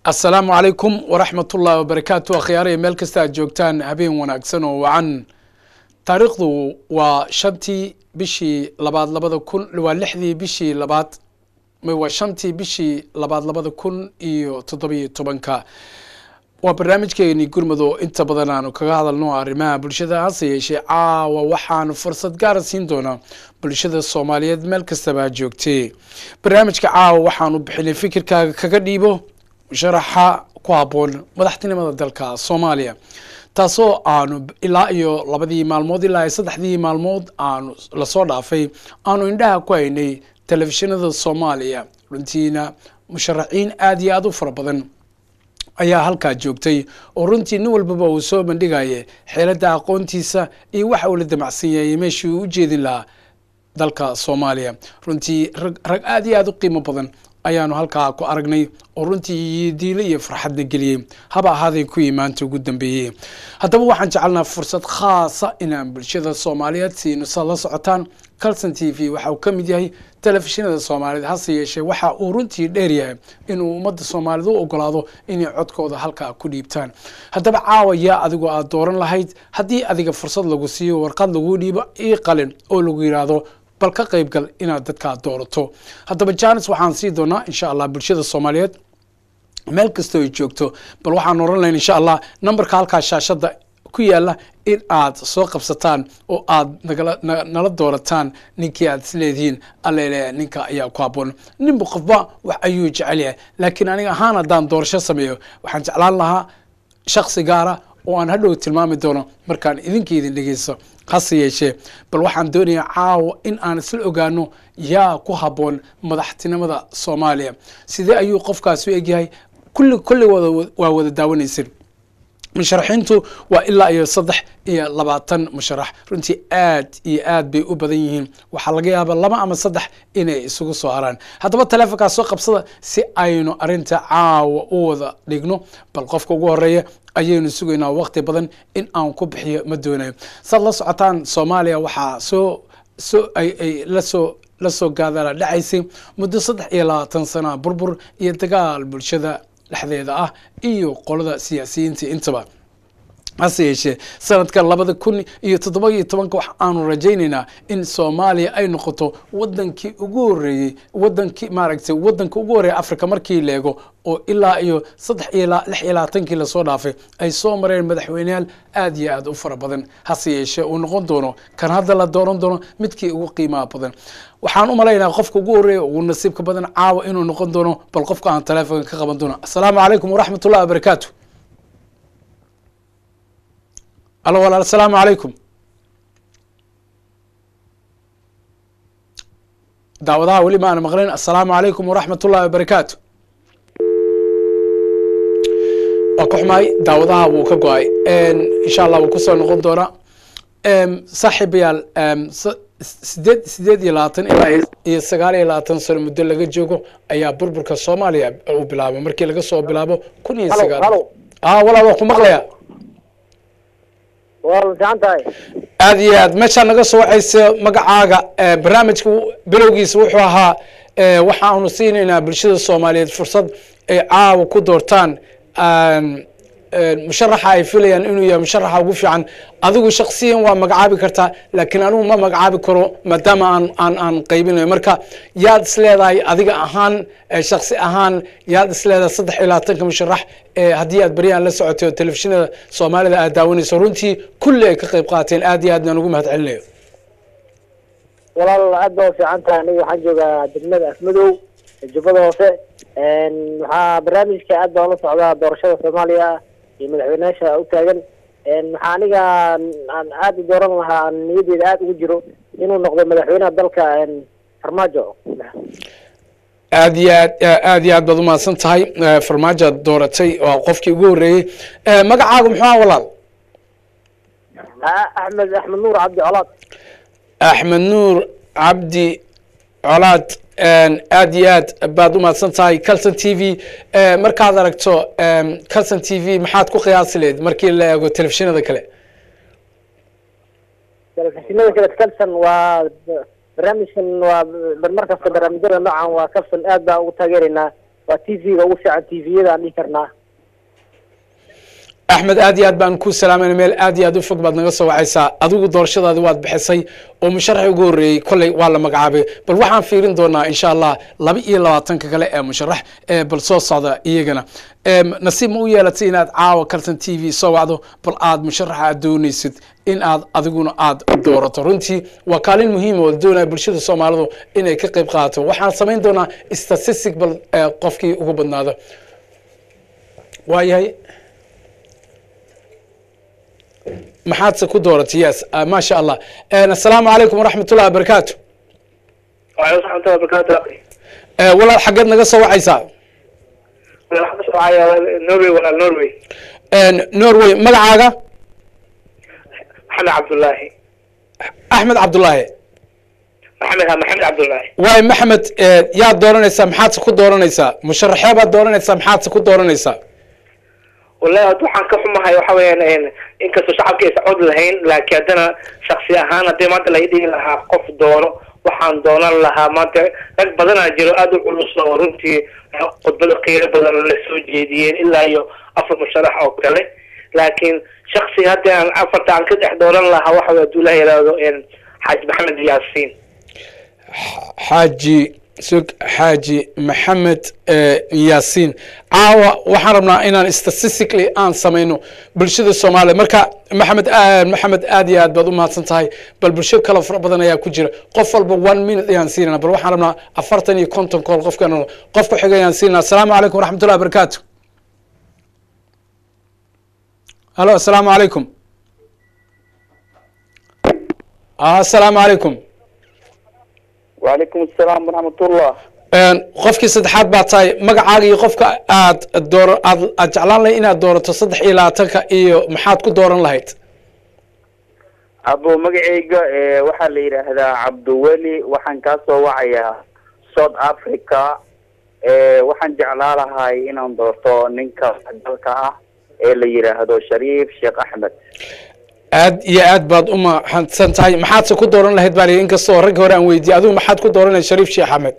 asalaamu calaykum waraxmat ullahi wabarakaatu akhyaaraya meel kasta aad joogtaan habeen wanaagsan oo wacan taariikhdu waa shantii bishii labaad labada kun waa lixdii bishii labaad waa shantii bishii labaad labada kun iyo toddobiyo tobanka waa barnaamijkeeni gurmado inta badan aanu kaga hadalno arrimaha bulshada hase yeeshee caawa waxaanu fursad gaara siin doonaa bulshada soomaaliyeed meel kastaba joogtee barnaamijka caawa waxaanu bixinay fikirkaaga kaga dhiibo sharaxa ku habboon madaxtinimada dalka soomaaliya taasoo aanu ilaa iyo labadii maalmood ilaa iyo saddexdii maalmood aanu lasoo dhaafay aanu indhaha ku haynay telefishinada soomaaliya runtiina musharaxiin aada iyo aada u fara badan ayaa halkaa joogtay oo runtii nin walbaba uu soo bandhigaya xeeladda aqoontiisa iyo waxa uu la damacsan yahay meeshii uu u jeedin lahaa dalka soomaaliya runtii rag rag aada iyo aada u qiimo badan ayaanu halkaa ku aragnay oo runtii diilo iyo farxadna geliyey haba ahaaday kuwii maanta ugu dambeeyey haddaba waxaan jecelnaa fursad khaasa inaan bulshada soomaaliyeed siino saad la socotaan calson t v waxa uu ka mid yahay telefishinada soomaaliyeed hase yeeshee waxa uu runtii dheer yahay inuu ummadda soomaaliyeed u ogolaado inay codkooda halkaa ku dhiibtaan haddaba caawa yaa adigoo aada dooran lahayd haddii adiga fursad lagu siiyo warqad laguu dhiibo ii qalin oo lagu yidhaahdo bal ka qaybgal inaad dadkaa doorato haddaba janis waxaan sii doonaa insha allah bulshada soomaaliyeed meel kastoo ay joogto bal waxaan oran lahayn insha allah numberka halkaa shaashadda ku yaala in aad soo qabsataan oo aad nagala nala doorataan ninkii aad isleedihiin allele ninka ayaa ku habboon ninba qofba wax ayuu jecel yahay laakiin aniga ahaan haddaan doorasho sameeyo waxaan jeclaan lahaa shaksi gaara oo aan hadhow tilmaami doono markaan idinka idin dhegeysto hase yeeshee bal waxaan doonayaa caawa in aan isla ogaano yaa ku habboon madaxtinimada soomaaliya sidee ayuu qofkaas u egyahay kulli kulli waa wada daawanaysan musharaxiintu waa ilaa iyo saddex iyo labaatan musharax runtii aad iyo aad bay u badan yihiin waxaa laga yaabaa laba ama saddex inay isugu soo haraan haddaba taleefonkaas soo qabsada si aynu arinta caawa u wada dhigno bal qofka ugu horeeya ayaynu sugaynaa waqti badan in aan ku bixiyo ma doonayo saad la socotaan soomaaliya waxaa soo soo ay ay lasoo lasoo gaadaala dhacaysay muddo saddex iyo labaatan sana burbur iyo dagaal bulshada dhexdeeda ah iyo qolada siyaasiyiinta intaba hase yeeshee sanadka labada kun iyo toddoba iyo tobanka wax aanu rajaynaynaa in soomaaliya ay noqoto wadankii ugu horeeyey wadankii maaragtay wadanka ugu horreeya africa markii leego oo ilaa iyo saddex iyo lix iyo labaatankii lasoo dhaafay ay soo mareen madaxweyneyaal aada iyo aada u fara badan hase yeeshee uu noqon doono kan hadda la dooran doono midkii ugu qiimaha badan waxaan u malaynaa qofka ugu horreeya ugu nasiibka badan caawa inuu noqon doono bal qofka aan taleefonka ka qaban doono assalaamu calaykum waraxmat ullahi wabarakaatu alo walaal asalaamu calaykum daawadaha weli ma aana maqlin assalaamu calaykum waraxmat ullahi wabarakaatu waa ka xumahay daawadaha wuu ka go-ay insha allah wuu kusoo noqon doonaa saaxiibayaal sideed sideed iyo labaatan ilaa iyo sagaal iyo labaatan sano muddo laga joogo ayaa burburka soomaaliya uu bilaabay markii laga soo bilaabo kun iyo sagaal a walaal waa ku maqlaya waa fiican tahay aada iyo aad meeshaa naga soo wacaysa magacaaga barnaamijka bilowgiisa wuxuu ahaa waxaanu siinaynaa bulshada soomaaliyeed fursad ay caawa ku doortaan musharaxa ay filayaan inuu yahay musharaxa ugu fiican adigu shaksiyan waa magacaabi kartaa laakiin anigu ma magacaabi karo maadaama aan aan aan qaybinayo marka yaad isleedahay adiga ahaan shaksi ahaan yaad isleedahay saddex iyo labaatanka musharax haddii aad baryahan la socotay oo telefishinada soomaalida aad daawanayso runtii kulli ay ka qayb qaateen aad iyo aad baan ugu mahad celinayo walaal aad baa u fiican tahay aniga waxaan joogaa degmada afmadow jubbada hoose waxaa barnaamijka aad baan ula socdaa doorashada soomaaliya iyo madaxweyneyaasha u taagan waxaa aniga aan aada u dooran lahaa niyadeeda aada ugu jiro inuu noqdo madaxweynaha dalka farmaajo aad iyo aad aad iyo aad baad umahadsan tahay farmaajoad dooratay waa qofkii ugu horreeyey magacaagu muxuu aha walaal axmed axmed nuur cabdi colaad axmed nuur cabdi colaad aad iyo aad baad umahadsan tahay calson t v markaad aragto calson t v maxaad ku qiyaasi leed markii la eego telefishinada kale telefishinada kale calson waa barnaamijkan waa mar kasta barnaamijyada noocan waa calson aad baan ugu taageeraynaa waa t v-ga ugu fiican t v-yada aan dhihi karnaa axmed aad iyo aad baan ku salaamayna meel aad iyo aad u fog baad naga soo wacaysaa adigu doorashadaadi waad bixisay oo musharaxi ugu horreeyey kolley waa la magacaabay bal waxaan fiirin doonaa insha allah laba iyo labaatanka kale ee musharax ee bal soo socda iyagana nasiib ma u yeelatay inaad caawa kaltan t v soo wacdo bal aad musharaxa aad doonaysid in aad adiguna aad doorato runtii waa kaalin muhiima oo doonaya bulshada soomaalidu inay ka qayb qaadato waxaan samayn doonaa statistic bal qofkii ugu badnaado waayahay maxaadse ku dooratay yes maasha allah assalaamu calaykum waraxmat ullahi wabarakaatu وعليكم ورحمة الله وبركاته أخي walaal xaggeed naga soo wacaysaa أنا حدث معايا نوروي ولا نوروي norway magacaaga محمد عبد الله axmed cabdullaahi محمد محمد عبد الله waay maxamed yaad dooranaysaa maxaadse ku dooranaysaa musharaxee baad dooranaysaa maxaadse ku dooranaysaa والله هاد waxaan ka xumahay waxa weeyaan inkastoo shacabka aysan cod lahayn laakiin haddana shaksi ahaan haddii maanta laga dhigi lahaa qof doono waxaan doonan lahaa maanta rag badanaa jiro aada u culus oo runtii khudbada qiiro badan la soo jeediyeen ilaa iyo afar musharax oo kale laakiin shaksi haddii aan afarta aan ka dhex dooran lahaa waxa weye hadduu ilaah yidhaahdo xaaji maxamed yaasiin xaaji sug xaaji maxamed yaasiin caawa waxaan rabnaa inaan statistically aan samayno bulshada soomaaliya marka maxamed maxamed aad iyo aad baad u mahadsan tahay bal bulsho kale fara badan ayaa ku jira qof walba one minute ayaan siinana bal waxaan rabnaa afartan iyo konton kool qofkan qofka xiga ayaan siinana asalaamu calaykum waraxmat ullahi wabarakaatu halo asalaamu calaykum asalaamu calaykum وعليكم السلام ورحمة الله qofkii saddexaad baa tahay magacaaga iyo qofka aad door aad aad jeclaan lahay inaad doorato saddex iyo labaatanka iyo maxaad ku dooran lahayd abo magacayga waxaa la yidhaahdaa cabdiweli waxaan kaa soo wacayaa south africa waxaan jeclaa lahay inaan doorto ninka dalka ah ee la yidhaahdo shariif sheekh axmed aad iyo aad baad u mahadsan tahay maxaadse ku dooran lahayd baa lihi inkastoo raggi hore aan weydiiyey adigu maxaad ku dooran lahayd shariif sheekh axmed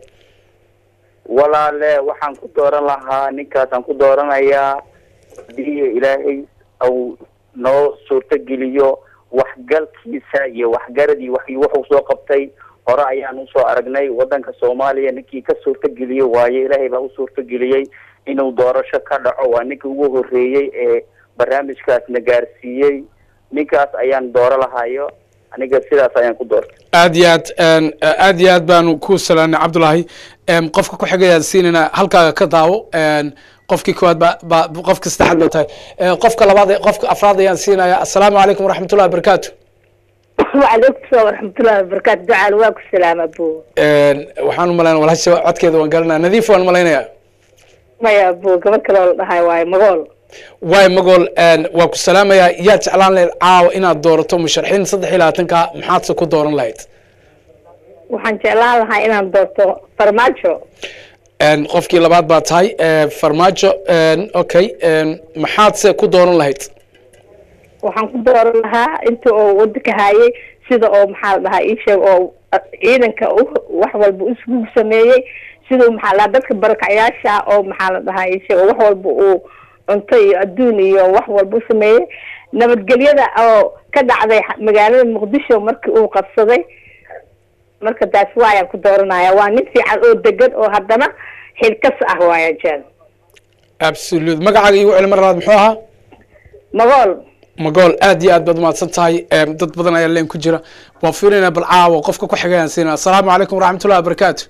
walaale waxaan ku dooran lahaa ninkaasaan ku dooranayaa haddii ilaahay au noo suurtogeliyo waxgalkiisa iyo waxgaradii wax wuxuu soo qabtay hore ayaan usoo aragnay wadanka soomaaliya ninkii ka suurtogeliye waaye ilaahay baa u suurtogeliyey inuu doorasho ka dhaco waa ninkii ugu horeeyey ee barnaamijkaasna gaarsiiyey ninkaas ayaan dooro lahayo aniga sidaas ayaan ku doortay aad iyo aad aad iyo aad baanu ku salaanay cabdullaahi qofka ku xigayaan siinayna halkaaga ka daawo qofkii koowaad ba ba qofka saddexaad ba tahay qofka labaad qofka afraad ayaan siinaya assalaamu calaykum waraxmat ullahi wabarakaatu وعليكم السلام ورحمة الله وبركاته دعاء واك السلام أبو waxaan u malaynaya walaasha codkeeda waan garanaya nadiif waan malaynayaa ما يا أبو قبل كلا هاي واي مقول waay magool waa ku salaamayaa yaad jeclaan lahayd caawa inaad doorato musharaxiin saddex iyo labaatanka maxaadse ku dooran lahayd waxaan jeclaan lahaa inaan doorto farmaajo qofkii labaad baa tahay farmaajo okay maxaadse ku dooran lahayd waxaan ku dooran lahaa inta oo wadanka hayay sida oo maxaa la dhahaa ii sheeg oo ciidanka wax walba isugu sameeyey siduu maxaa la dadka barakacyaasha oo maxaa la dhahaa ii sheeg oo wax walba uu cunto iyo adduun iyo wax walba u sameeyey nabadgelyada oo ka dhacday magaalada muqdisho markii uu qabsaday marka taas waayaan ku dooranaya waa nin fiican oo degan oo haddana xilkas ah waaya jeen absolute magacaaga igu celi mar labaad muxuu ahaa magool magool aad iyo aad baad umahadsan tahay dad badan ayaa leen ku jira waan fiirinaa bal caawa qofka ku xigayaan siinaa assalaamu calaykum waraxmat ullahi wabarakaatu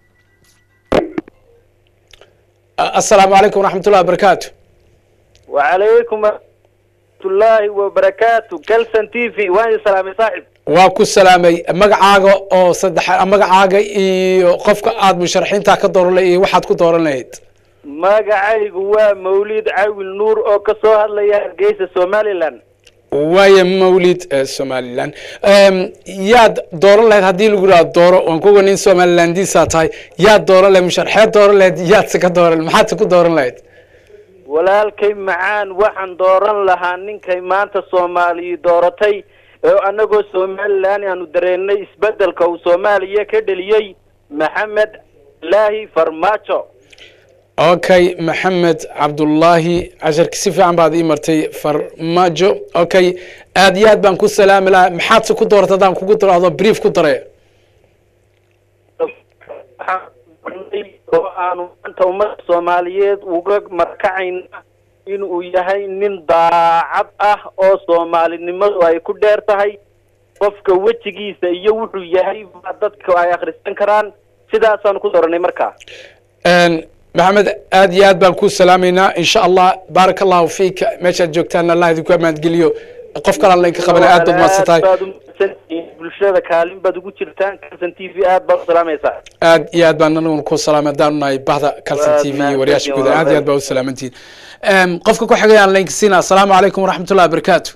assalaamu calaykum waraxmat ullahi wabarakaatu وعليكم ورحمة الله وبركاته كلسن تي في وين سلامي صاحب waa ku salaamay magacaaga oo saddex magacaaga iyo qofka aad musharaxiinta ka dooran lahayd iyo waxaad ku dooran lahayd magacaygu waa mawlid cawil nuur oo ka soo hadlaya hargeysa somaliland waaya mawlid somaliland yaad dooran lahayd haddii lagu yidhahdo dooro waan kuga nin somalilandiisa tahay yaad dooran lahayd musharaxeed dooran lahayd yaadse ka dooran maxaadse ku dooran lahayd walaalkay macaan waxaan dooran lahaa ninkay maanta soomaaliya dooratay oo annagoo somaliland aanu dareennay isbeddelka uu soomaaliya ka dheliyey maxamed laahi farmaajo okay maxamed cabdullaahi casharki si fiican baad ii martay farmaajo okay aad iyo aad baan ku salaami lahaa maxaadse ku doorta haddaan kugu daraado brief ku dare waxaan qornay oo aanu maanta ummadda soomaaliyeed uga markacayna inuu yahay nin daacad ah oo soomaalinimadu ay ku dheer tahay qofka wejigiisa iyo wuxuu yahay baa dadka ay akhrisan karaan sidaasaanu ku dooranay markaa maxamed aad iyo aad baan ku salaamaynaa insha allah baaraka allahu fiika meeshaad joogtaan allah idinku amaadgeliyo qof kalaan laynka qabana aad baad mahadsan tahay baad umahadsantihiin bulshada kaalin baad ugu jirtaan kalsan t v aad baad u salaamaysaa aad iyo aad baan anaguna ku salaamay haddaanu nahay bahda calson t v iyo wariyaasha guud aad iyo aad baa u salaamantihiin qofka ku xigayaan laynka siina asalaamu calaykum waraxmat ullahi wabarakaatu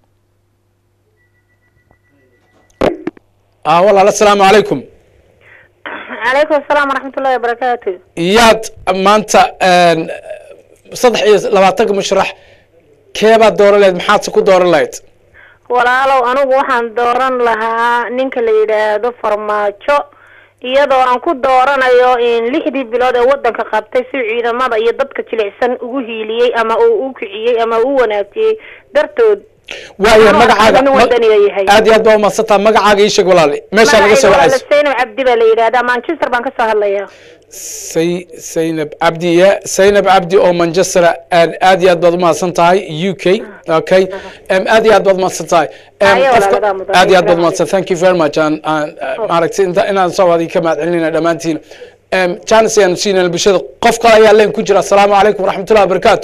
ah walaal asalaamu calaykum calaykum asalaam waraxmatullahi wabarakaatu yaad maanta saddex iyo labaatanka musharax keebaad dooran lahayd maxaadse ku dooran lahayd walaalow anigu waxaan dooran lahaa ninka la yidhaahdo farmaajo iyadoo aan ku dooranayo in lixdii bilood ee wadanka qabtay si ciidamada iyo dadka jilicsan ugu hiiliyey ama uu u kiciyey ama uu wanaajiyey dartood waayo Anuu magacaaga nin wadaniga yahay. aad iyo aad baa umadsantaa magacaaga ii sheeg walaal meeshaa laga soo magacayga waa wacayso Zainab cabdi baa la yidhahdaa manchester baan kasoo hadlaya say saynab cabdi ya saynab cabdi oo manchester aad aad iyo aad baad umahadsan tahay u k okay um, aad iyo aad baad umahadsan tahay Um, Ayo, qofka- walaaladaa mudan. aad iyo aad baad umahadsan thank you very much aan aan uh, maaragtay inta inaan soo wadi ka mahad celinayna dhammaantiin um, chance ayaan siinayna bulshada qof kale ayaa leen ku jira asalaamu calaykum waraxmatullahi wabarakaatu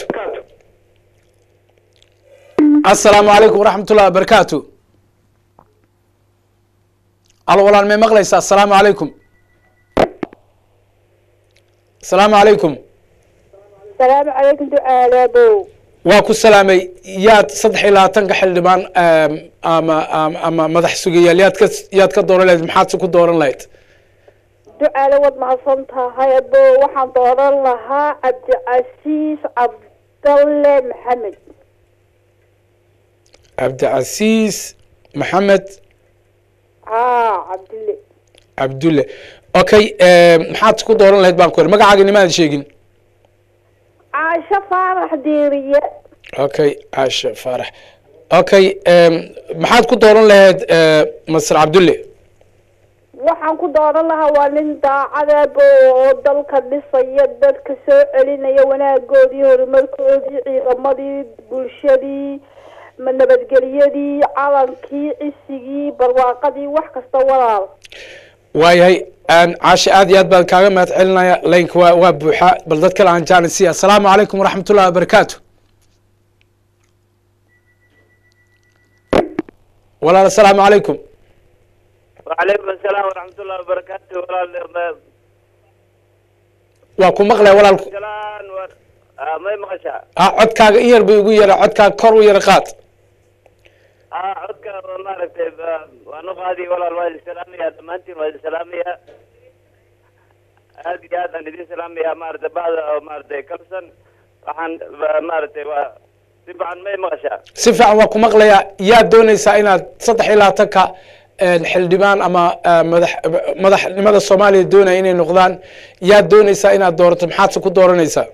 asalaamu calaykum waraxmatullahi wabarakaatu alo walaal may maqlaysaa asalaamu calaykum asalaamu calaykum salaamu calaykum ducaalabow waa ku salaamay yaad saddex iyo labaatanka xildhibaan um, ama ama- ama madax sugayaal yaad ka yaad ka dooran lahayd maxaadse ku dooran lahayd ducaale waad mahadsan tahay abo waxaan dooran lahaa cabdicasiis cabdalle maxamed cabdicasiis maxamed haa cabdille cabdulle okay um, maxaad ku dooran lahayd baan ku iri magacaaga nimaad sheegin caasho faarax diiriye okay caasha faarax okay um, maxaad ku dooran lahayd uh, masar cabdulle waxaan ku dooran lahaa waa nin daacadabo oo dalka dhisaya dadka soo celinaya wanaagoodii horumarkoodii ciidamadii bulshadii ma- nabadgelyadii calankii cisigii barwaaqadii wax kasta walaal waayahay aan caasha aad iyo aad baan kaaga mahad celinaya laynka waa waa buuxa bal dad kale aan jaanisiya asalaamu calaykum waraxmat ullahi wabarakaatu walaal asalaamu calaykum wacalaykum asalaam waraxmatullahi wabarakaatu walaal waa ku maqlaya walaalku salaan war may maqashaa ah codkaaga in yar bay ugu yara codkaaga kor u yara qaad ah codka waa maaragtay ba- waan u qaadi walaal waa idin salaamaya dhammaantiin waa idin salaamaya aad iyo aad aan idin salaamaya maaragtay bacda oo maaragtay kalsan waxaan ba- maaragtay waa si fiican may maqashaa si fiican waa ku maqlayaa yaad doonaysaa inaad saddex iyo labaatanka xildhibaan ama eh, madax madaxnimada soomaaliya doonaya inay noqdaan yaad doonaysaa inaad doorato maxaadse ku dooranaysaa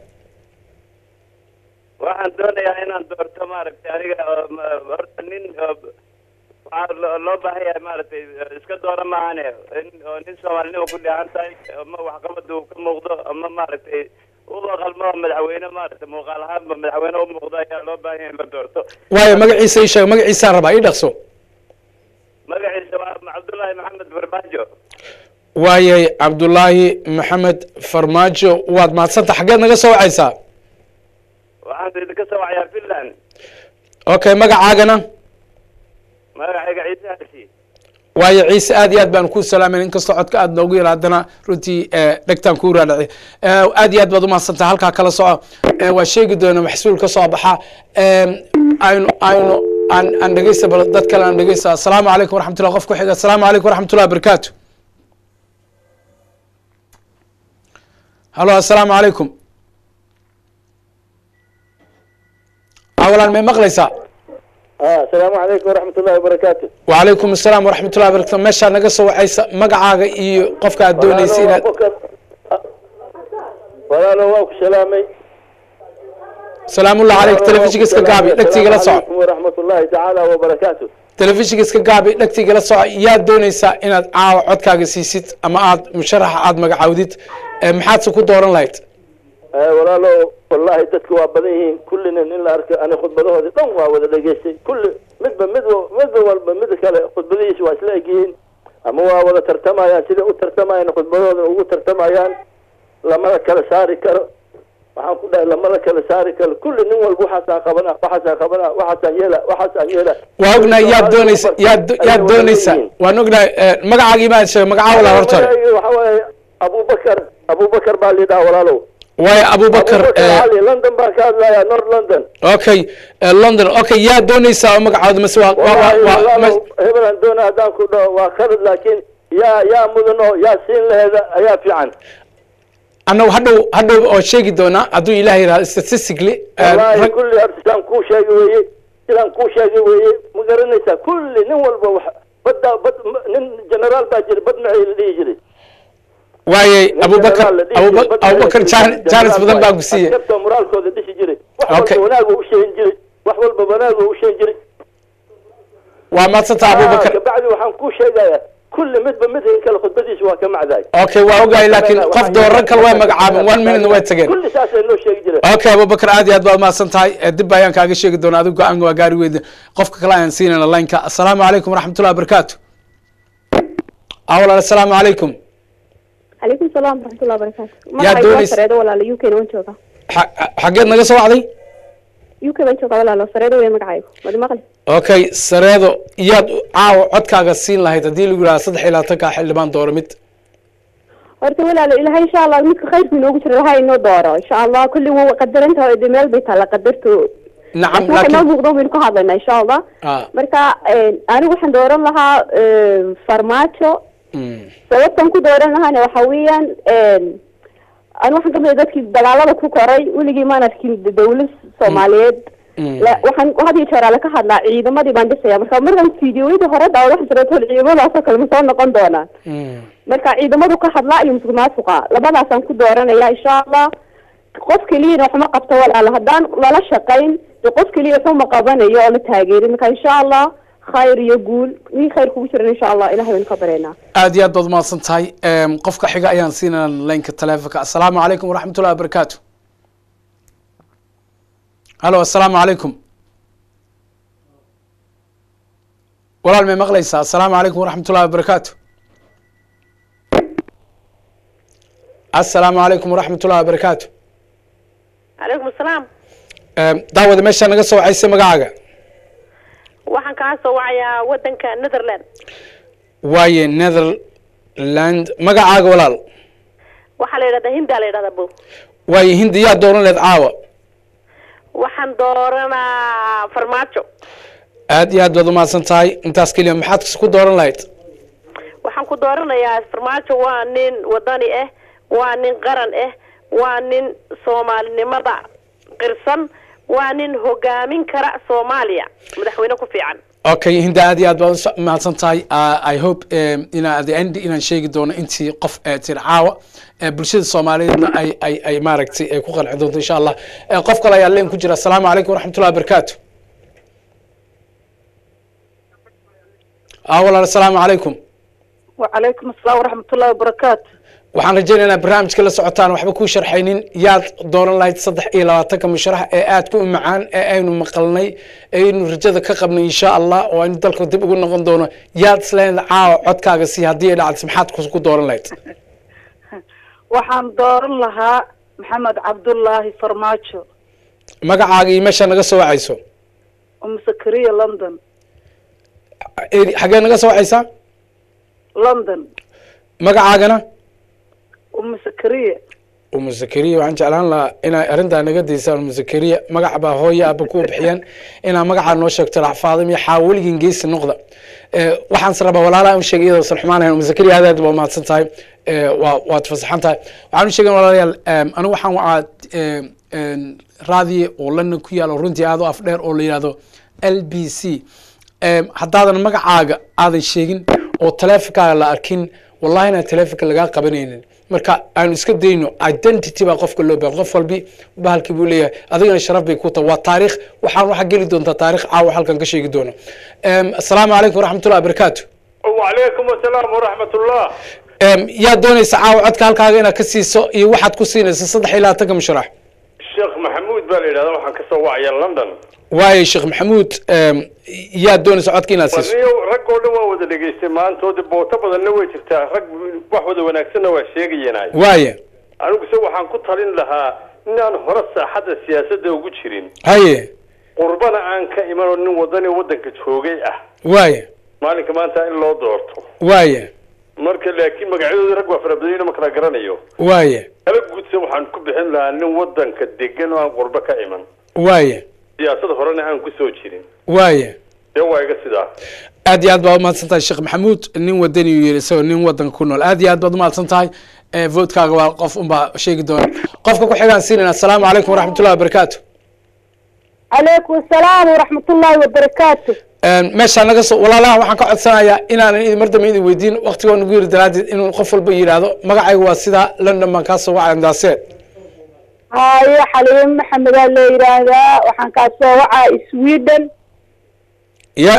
waxaan doonayaa inaan doorto maaragtay aniga oo ma- horta nin oo waxaa loo- loo baahan yahay maaragtay iska doora maahane in oo nin soomaalinimo ku dheehan tahay ama waxqabada uu ka muuqdo ama maaragtay uba qalmo madaxweyne maaragtay muuqaal ahaanba madaxweyne u muuqdo ayaa loo baahan yahay in la doorto waayo magaciisa ii sheeg magaciisaan rabaa ii dhaqso magaciisa waa cabdullaahi maxamed farmaajo waayay cabdullaahi maxamed farmaajo waad mahadsanta xaggeed naga soo wacaysaa waxaan idinka soo wacayaa finland okay magacaagana magacayga ciise harsi waayo ciise aad iyo aad baan ku salaamayna inkastoo codka aad noogu yara haddana runtii eh, dhegtaan kuu raadhacay Eh, aad iyo aad baad umahadsantaha halkaa kala soco Eh, waa sheegi doona maxsuul ka soo baxa Em, aynu aynu aan aan dhegeysta bal dad kale aan dhegeysta asalaamu calaykum waraxmatullah qof ku xiga asalaamu calaykum waraxmatullah wabarakaatu halo asalaamu calaykum awalaan may maqlaysaa asalaamu calaykum waraxmat ullahi wabarakaatu وعليكم السلام ورحمة الله وبركاته meeshaa naga soo wacaysa magacaaga iyo qofka aad doonaysa inaad walaal walaalo waa ku salaamay salaamullahi calayk telefishinka iska gaabi dhegtiga la soco calaykum waraxmat ullahi tacaala wabarakaatu telefishinka iska gaabi dhegtiga la soco yaad doonaysaa inaad caawa codkaaga siisid ama aad musharaxa aad magacaawdid ee maxaadse ku dooran lahayd walaalo wallahi dadku waa badan yihiin kullina in la arko ani khudbadahoodi dhan waa wada dhegaystay kulli midba mid midba walba mid kale khudbadihiisa waa isla egyihiin ama waa wada tartamayaan siday u tartamayaan khudbadahooda ugu tartamayaan lamada kala saari karo waxaan ku dhahay lamada kala saari karo kulli nin walba waxaasaan qabana waxaasaan qabana waxaasaan yeela waxaasaan yeela waa ognahay yaad doonaysa yaad yaad doonaysaa waan ognahay magacaagii maad sheegay magacaa walaa horta hore waxa waaye abubakar abubakar baa liidhaha walaalow waayo abubakar abubakar ali london baan ka hadlaya north london okay eh, london okay yaad doonaysaa oo magacaawda mase waa waa waa- waa walaalow mas- hebelan doona haddaan ku dhaho waa khalad laakiin yaa yaa mudan oo yaa siin laheeda ayaa fiican annagu hadhow hadhow oo sheegi doonaa hadduu ilaah yidhahdo statistically eh, wallahi rag- kulli horta sidaan kuu sheegi weeye sidaan kuu sheegi weeye ma garanaysaa kulli nin walba wax badda bad m- nin generaal baa jira bad maxay la dhihi jiray waayey Nin abubakar generaal la dhihi Abuba- jiray, bad maxay abubakar la dhihi jan- jiray, janis generaal badan baa waaye. ku siiye askarta moraalkooda dhisi jiray wax Okay. walba wanaagu u sheegin jiray wax walba wanaagu u sheegin jiray waa maadsantaa abubakar kabacdi waxaan kuu sheegayaa kulli midba midka kale khudbadiisa waa ka macdaay okay waa ogahay laakiin qof dooran kale way magacaabeen one minute way tageen kulli saasay noo sheegi jireen okay abubakar aad iyo aad baad mahadsan tahay Eh, dib ayaan kaaga sheegi doonaa adigu go-aan waa gaari weyda qofka kale ayaan siinayna lineka assalaamu calaykum waraxmatullahi wabarakaatu ah walaal assalaamu calaykum calaykum salaam waraxmatullahi wabarakaatu Yaa magacaygu waa doonays- sareedo walaalo u k na waan joogaa Xa- xageed naga soo wacday u k baan joogaa walaalo sareedo wey magacaygu madi maqli okay sareedo iyaad caawa codkaaga siin lahayd haddii lagu yidhaha saddex iyo labaatanka xildhibaan dooro mid horta walaalo ilahay insha allah midka khayrku inoogu jiro ilahay inoo dooro insha allah kulli wuu qadarantaha oo de meel bay taalla qadarto nacam waxa inoo laakiin muuqdo baynu ka hadlaynaa insha allah ah marka anigu waxaan dooran lahaa farmaajo mm, sababtan ku dooran lahaana waxa weeyaan anigu waxaan kamid dadkii dagaalada ku koray weligii maan arkin dawlad soomaaliyeed mm. la- waxaan had iyo jeer ale ka hadlaa ciidamadii baan dhisaya marka markan fideoyadii hore daawad waxaan jiratol ciidamadaasoo kale ma soo noqon doonaan mm. marka ciidamadu ka hadlaa iyo musuq maasuqa labadaasaan ku dooranaya insha allah qof keliyana waxma qabto walaalo haddaan lala shaqayn de qof keliya waxuma qabanayo oo la taageerin marka insha allah khayr iyo guul wii khayr kugu jiran insha allah ilahay baynu ka bareynaa aad iyo aad baad umahadsan tahay Em, qofka xiga ayaan siinayna lineka telefonka assalaamu calaykum waraxmatullahi wabarakaatu halo assalaamu calaykum walaal may maqlaysaa assalaamu calaykum waraxmatullahi wabarakaatu assalaamu calaykum waraxmatullahi wabarakaatu calaykum asalaam Em, daawada meeshaa naga soo wacaysa magacaaga waxaan kaa soo wacayaa wadanka netherland waaye netherland magacaaga walaal waxaa la yidhahdaa hindaa la yidhahdaa bo waaye hindi yaa dooran leed caawa waxaan dooranaa farmaajo aad iyo aad baad umahadsan tahay intaas keliya maxaad ku dooran lahayd waxaan ku dooranayaa farmaajo waa nin wadani ah waa nin qaran ah waa nin soomaalinimada qirsan waa nin hogaamin kara soomaaliya madaxweyne ku fiican okay hinda aad iyo aad baad usa- umahadsan tahay Uh, i hope um, inaa at the end inaan sheegi doono intii qof ee tir caawa ee bulshada soomaaliyeedna ay ay ay maaragtay ay ku qanci doonto insha allah Eh, qof kale ayaa leen ku jira assalaamu calaykum waraxmatullahi wabarakaatu ah walaal assalaamu calaykum وعليكم السلام ورحمة الله وبركاته waxaan rajaynaynaa barnaamijka la socotaan waxba kuu sharxaynin yaad dooran lahayd saddex iyo labaatanka musharax ee aadka u macaan ee aynu maqalnay aynu rajada ka qabnay insha allah oo aynu dalka dib ugu noqon doono yaad isleedahay caawa codkaaga si haddii ay dhacdo maxaad ku- ku dooran lahayd waxaan dooran lahaa maxamed cabdullaahi farmaajo magacaaga iyo meeshaa naga soo wacayso umu sakariya london Eri- xagee naga soo wacaysaa london magacaagana umu sakariya umu zakariya waxaan jeclaan lahaa inay arrintaa naga daysaan umu zakariya magac baa hooyo aaba ku bixiyeen inaa magacaa noo sheegto laxfaadim iyo xaawaligin geesi noqda Eh, waxaan se rabaa walaalaha u sheegay iyadoo san xumaanayn umu zakariya aad aad baa umahadsan tahay Eh, waa waad fasaxan tahay waxaan u sheegan walaalayaal em, anigu waxaan wacaa em, em, raadiye oo london ku yaalo runtii aad u afdheer oo la yihahdo l b c Em, haddaadan magacaaga aadan sheegin oo taleefonkaaga la arkin wallahi inaan taleefonka lagaa qabanaynin marka aanu iska dayno identity baa qofka loo baahan qof walbi bahalkii buu leeyahay adigana sharaf bay ku tahay waa taariikh waxaan waxa geli doontaa taariikh caawa halkan ka sheegi doono Em, asalaamu calaykum waraxmatullahi wabarakaatu وعليكم السلام ورحمة الله Em, yaa doonaysa caawa codka halkaaga inaad ka siiso iyo waxaad ku siinaysa saddex iyo labaatanka musharax الشيخ محمود بالي هذا waxaan ka soo wacaya London waayo sheekh maxamuud em, yaa doonaysa codka inaad siiso waniyo rag oo dhan waa wada dhageystay maantooda booto badanna way jirtaa rag wax wada wanaagsanna waa sheegayeenay waaye anigu se waxaan ku talin lahaa inaan hore saaxadda siyaasadda ugu jirin haye qurbana aan ka imanoo nin wadani waddanka joogay ah waaye maalinka maanta in loo doorto waaye marka laakiin magacyadooda rag waa farabadanyna ma kala garanayo waaye kala guudse waxaan ku bixin lahaa nin waddanka degan oo aan qurbo ka iman waaye siyaasad horena aan ku soo jirin waaye dee waa iga sidaa aad iyo aad baad umahadsan tahay sheekh maxamuud nin wadani uu yiri isagoo nin wadanka ku nool aad iyo aad baad umahadsan tahay Eh, votkaaga waa qof unbaa sheegi doona qofka ku xigaan siinayna asalaamu calaykum waraxmatullahi wabarakaatu calaykum asalaam waraxmatullaahi wabarakaatu meeshaa naga soo walaalaha waxaan ka codsanayaa inaanan idin mar dambe idin weydiin waqtigoo nagu yiri daraaddeed inuu qof walba yidhaahdo magacayga waa sidaa london baan kaa soo wacay andaaseed haye xaliimo maxamedaa la yidhaahdaa waxaan kaa soo wacaa sweden ya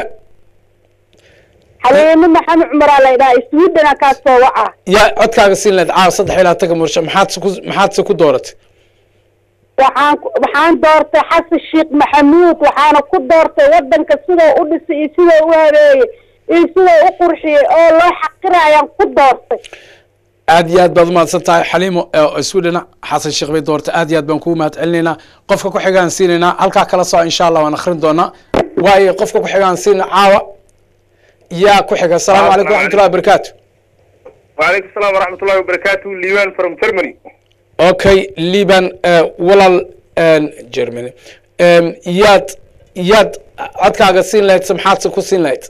xaliimo maxamed cumaraa la yidhahaa swedena kaa soo wacaa ya codkaaga siin lahayd caawa saddex iyo labaatanka mursha maxaad se ku maxaad se ku dooratay waxaan ku- waxaan doortay xasan sheekh maxamuud waxaana ku doortay wadanka sidoo u dhisay iyo sidoo u habeeyey iyo sidoo u qurxiyey oo loo xaqiraya ayaan ku doortay aad iyo aad baad umahadsan tahay xaliimo oo sweden xasan sheekh bay doortay aad iyo aad baan kugu mahad celinaynaa qofka ku xigaan siinaynaa halkaa kala soo insha allah waan akhrin doonaa waayo qofka ku xigaan siina caawa yaa ku xiga asalaamu calaykum waraxmatullahi wabarakaatu وعليكم السلام ورحمة الله وبركاته ليوان from Germany okay liban eh, walaal eh, germany Em, yaad yaad codkaaga siin lahayd se maxaad se ku siin lahayd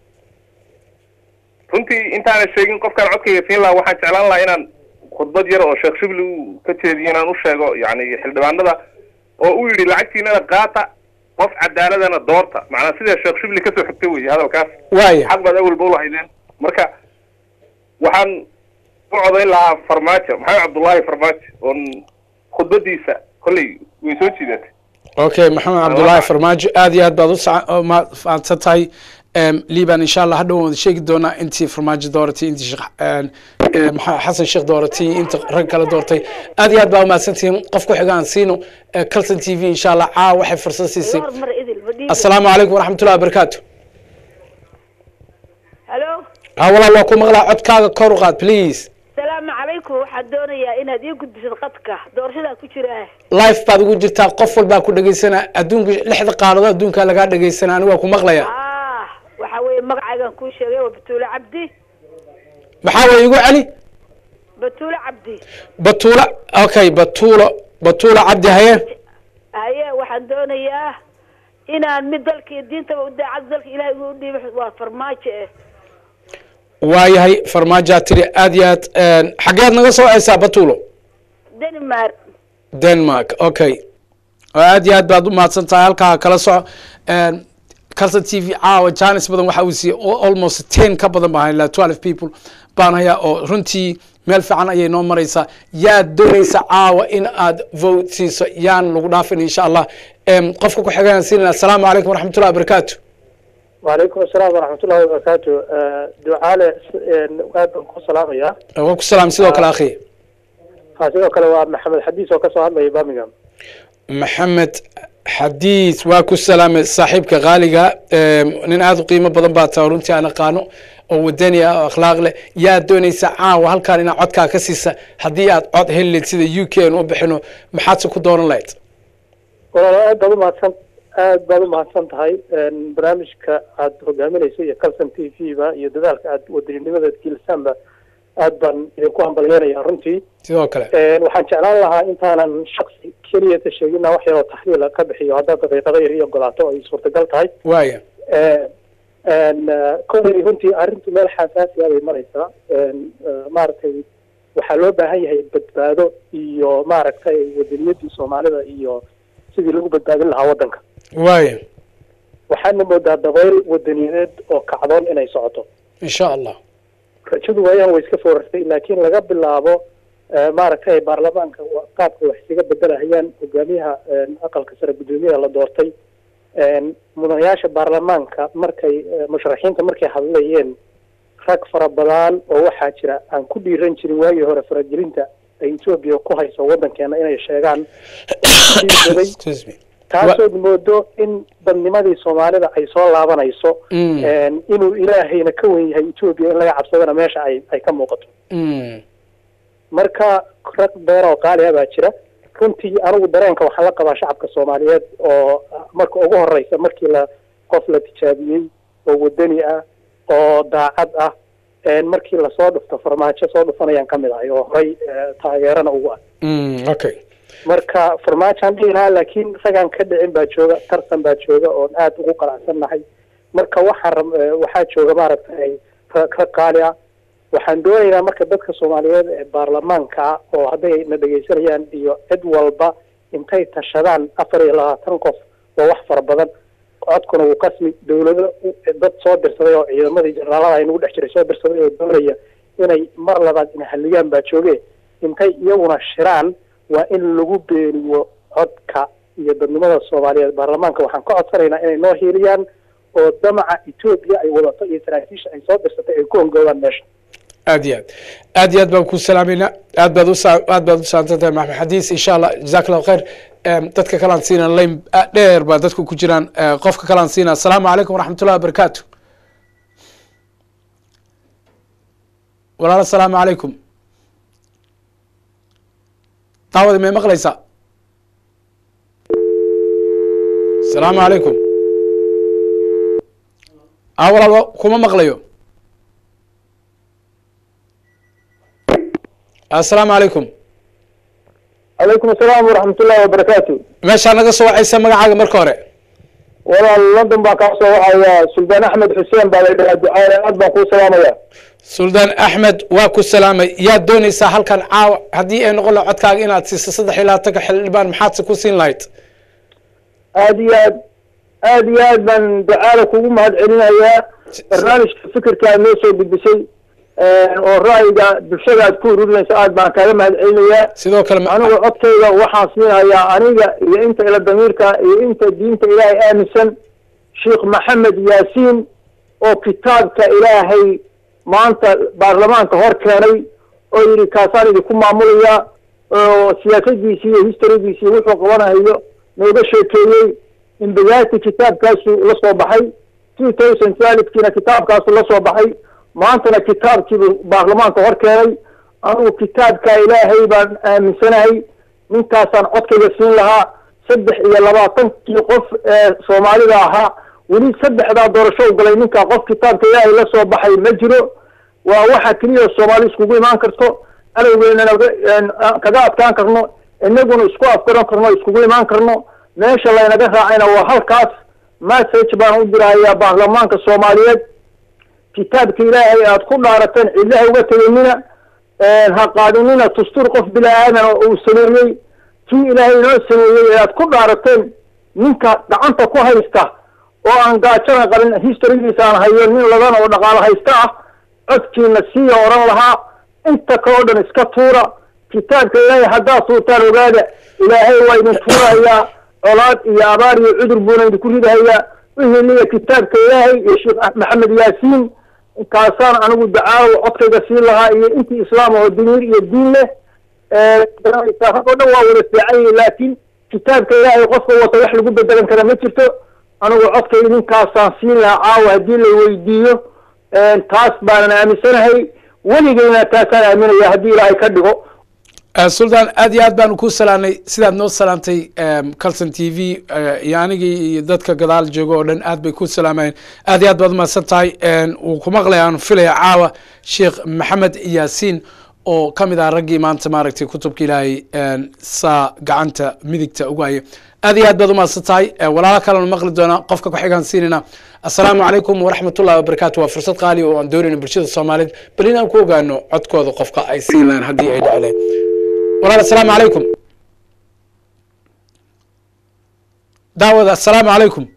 runtii intaana sheegin qofkaan codkayga siin lahaa waxaan jeclaan lahaa inaan khudbad yar oo sheekh shibli uu ka jeediyo inaan u sheego yani xildhibaanada oo uu yidhi lacagtiinana qaata qof cadaaladana doorta macnaa sida sheekh shibli kasoo xigtay wey hadalkaas waaya xaq baad awalba ulahaydeen marka waxaan u codayn lahaa farmaajo maxamed cabdullaahi farmaajo oon khudbadiisa kolley way soo jiidatay okay maxamed cabdullaahi farmaajo aad iyo aad baad u saca- u mahadsan tahay Em, liban insha allah hadhow waan wada sheegi doonaa intii farmaajo dooratay intii sheekh em, em, Maxa- xasan sheekh dooratay inta rag kale doortay aad iyo aad baa umahadsantihiin qof ku xiga aan siino Eh, calson t v insha allah caawa waxay fursad siisay mar idil badhiiga asalaamu calaykum waraxmatullahi wabarakaatu halo ha walaal waa ku maqlaa codkaaga kor u qaad please salaamu calaykum waxaan doonayaa inaad ii gudbisid qadka doorashadaa ku jira life baad ugu jirtaa qof walbaa ku dhegeysanaa adduunka lixda qaaradood adduunkaa lagaa dhegeysanaa aniga waa ku maqlaya ah waxa weeye magacaygan kuu sheegay waa batuule cabdi maxaa way igu celi batuule cabdi batuula okay batuulo batuula cabdi haye haye waxaan doonayaa inaan mid dalka iyo diintaba u daacad dalka ilaahay ugu dhiibay waa farmaajo eh waayahay farmaajaa tiri aad iyo aad xageed naga soo ceysaa batuulo denmark denmark okay oo aad iyo aad baad u mahadsan tahay halkaa kala soco calson t v caawa janis badan waxa uu siiyey al- almost ten ka badan baan ilaa twelve people baan hayaa oo runtii meel fiican ayay noo maraysaa yaad doonaysa caawa in aad vote siiso yaan lagu dhaafin insha allah Em, qofka ku xigayaan siinayna asalaamu calaykum waraxmatullahi wabarakaatu وعليكم السلام ورحمة الله وبركاته آه، دعاء aad baan ku salaamayaa waa ku salaam sidoo kale akhi ha sidoo kale waa maxamed xadiis oo kasoo hadlaya birmingham maxamed xadiis waa ku salaamay saaxiibka qaaliga Em, nin aad u qiimo badan baa tahay runtii aan aqaano oo wadani ah oo akhlaaq leh yaa doonaysa caawa halkaan inaad codkaa ka siisa haddii aad cod heli lahayd sida u k aan u bixino maxaadse ku dooran lahayd walaalo aad baad umahadsan aad baad umahadsan tahay Een, barnaamijka aad hogaaminayso iyo calson t v ba iyo dadaalka aad wadaninimada gelisaanba aad baan idinku hambalyeynaya runtii sidoo kale Een, waxaan jeclaan lahaa intaanan shaksi keliyata sheegina wax yaroo taxliila ka bixiyo haddaad daqiiqado yar ii ogolaato ay suurtagal tahay waaya Een, een, eh, kolley runtii arrintu meel xasaasi ah bay maraysaa Een, eh, maaragtay waxaa loo baahan yahay badbaado iyo maaragtay wadaniyadii soomaalida iyo sidii lagu badbaadin lahaa waddanka waaya waxaana moodaa dabayl wadaniyadeed oo kacdoon inay socoto insha allah rajadu waayaan way iska foorartay laakiin laga bilaabo eh, maaragtay baarlamaanka wa- qaabka wax isaga bedelahayaan hogaamiyaha eh, aqalka sare guddoomiyaha la doortay een, mudanayaasha baarlamaanka markay eh, musharaxiinta markay hadlayeen rag fara badan oo waxaa jira aan ku dhiiran jirin waagii hore faragelinta ay etoobiya ku hayso waddankeena inay sheegaan Excuse me. taasood moodo in dadnimadii soomaalida ay soo laabanayso Mm. een, inuu ilaahayna ka wen yahay etoobiya in laga cabsadana meesha ay ay ka muuqato Mm. marka rag beer oo qaali ah baa jira runtii anigu dareenka waxaa la qabaa shacabka soomaaliyeed oo marka ugu horeysa markii la qof la tijaabiyey oo wadani ah oo daacad ah een, markii lasoo dhufto farmaajo soo dhufanayaan kamid ahay oo horay eh, taageerana ugu ah Mm. okay marka farmaajoan dhihi lahaa laakiin ragaan ka dhicin baa jooga tartan baa jooga oon aad ugu qanacsannahay marka waxaan rab- eh, waxaa jooga maaragtay rag rag qaali ah waxaan doonaynaa marka dadka soomaaliyeed ee baarlamaanka ah oo hadday na dhegaysanayaan iyo cid walba intay tashadaan afar iyo labaatan qof waa wax fara badan codkuna wuu kasmi dawlado u- dad soo dirsaday oo ciidamadii generaalada ay nagu dhex jiray soo dirsaday oo doonaya inay mar labaad ina halligaan baa jooge intay iyaguna shiraan waa in lagu beeniyo codka iyo dadnimada soomaaliyeed baarlamaanka waxaan ka codsanaynaa inay noo hiiliyaan oo damaca etoobiya ay wadato iyo saraakiisha ay soo dirsatay ay ku hongoobaan meesha aad iyo aad aad iyo aad baan ku salaamayna aad baad usa aad baad u saansantahay maxamed xadiis insha allah jazaak allahu khayr Em, dadka kalaan siina layn ah, dheer baa dadku ku jiraan Eh, qofka kalaan siina asalaamu calaykum waraxmatullahi wabarakaatu walaal asalaamu calaykum daawada may maqlaysaa asalaamu calaykum ah walaal wa- kuma maqlayo asalaamu calaykum calaykum asalaam waraxmatullahi wabarakaatu meeshaa naga soo wacaysa magacaaga marka hore walaal london baa kaa soo wacaya suldaan axmed xuseen baa la dhahaa ducaale aad baan kuu salaamaya suldaan axmed waa ku salaamay yaad doonaysaa halkan caawa haddii ay noqon laha codkaaga inaad siiso saddex iyo labaatanka xildhibaan maxaadse ku siin lahayd aad iyo aad aad iyo aad baan ducaale kugu mahad celinayaa barnaamijka fikirka aad noo soo gudbisay oo ra'yiga bulshada aad ku ururinayso aad baan kaaga mahad celinayaa sidoo kale anigu codkayga waxaan siinayaa aniga iyo inta ila damiirka iyo inta diinta ilaahay aaminsan sheekh maxamed yaasiin oo kitaabka ilaahay maanta baarlamaanka hor keenay oo yidhi kaasaan idinku maamulaya oo siyaasadiisi iyo historygiisi wuxuu qabanayo nooga sheekeeyey imbigaati kitaabkaasu la soo baxay two thousand twelvekiina kitaabkaasu la soo baxay maantana kitaabkiibu baarlamaanka hor keenay anugu kitaabka ilaahay baan aaminsanahay ninkaasaan codkayga siin lahaa saddex iyo labaatankii qof ee soomaalida ahaa weli saddexdaa doorasho u galay ninkaa qof kitaabka ilaahay la soo baxay ma jiro waa waxa keliya soomaali iskugu imaan karto alowgeynana kaga adkaan karno inaguna isku afgaran karno iskugu imaan karno meesha laynaga raacayna waa halkaas message baan u dirahayaa baarlamaanka soomaaliyeed kitaabka ilaahay aad ku dhaarateen cidlaha uga teganina ha qaadinina tustur qof bila aadan oo uu sameeyey kii ilaahay inoo sameeyey ee aad ku dhaarateen ninka gacanta ku haysta oo aan gaajana qabin historygiisa aan hayo nin ladan oo dhaqaalo haysta ah codkiina siiya oran lahaa inta kaleo dhan iska tuura kitaabka ilaahay haddaad tuurtaan ogaada ilaahay waa idin tuurahayaa colaad iyo abaar iyo cudur buuna idinku ridahayaa wihiliya kitaabka ilaahay iyo sheekh maxamed yaasiin kaasaan anigu dacaawo codkayga siin lahaa iyo intii islaam oo dimiir iyo diin leh rag oo dhan waa wada fiican yihin laakiin kitaabka ilaahay qofka wata wax lagu bedelan kara ma jirto anigu codkayga ninkaasaan siin lahaa caawa haddii la weydiiyo taas baanan aaminsanahay weligeyna taasaan aaminaya haddii ilaahay ka dhigo suldaan aad iyo aad baanu ku salaanay sidaad noo salaantay calson t v iyo anigii iyo dadka gadaal jooga oo dhan aad bay ku salaamayeen aad iyo aad baad umahadsan tahay wuu ku maqlaya aan filaya caawa sheekh maxamed yaasiin oo ka mid ah raggii maanta maaragtay kutubka ilaahay saa gacanta midigta ugu haya aad iyo aad baad umahadsan tahay walaalo kalenu maqli doonaa qofka ku xigaan siinayna assalaamu calaykum waraxmatullahi wabarakaatu waa fursad qaali oo aan doonayna bulshada soomaaliyeed bal inaan ku ogaano codkooda qofka ay siin lahayn haddii ay dhacleen walaal assalaamu calaykum daawada assalaamu calaykum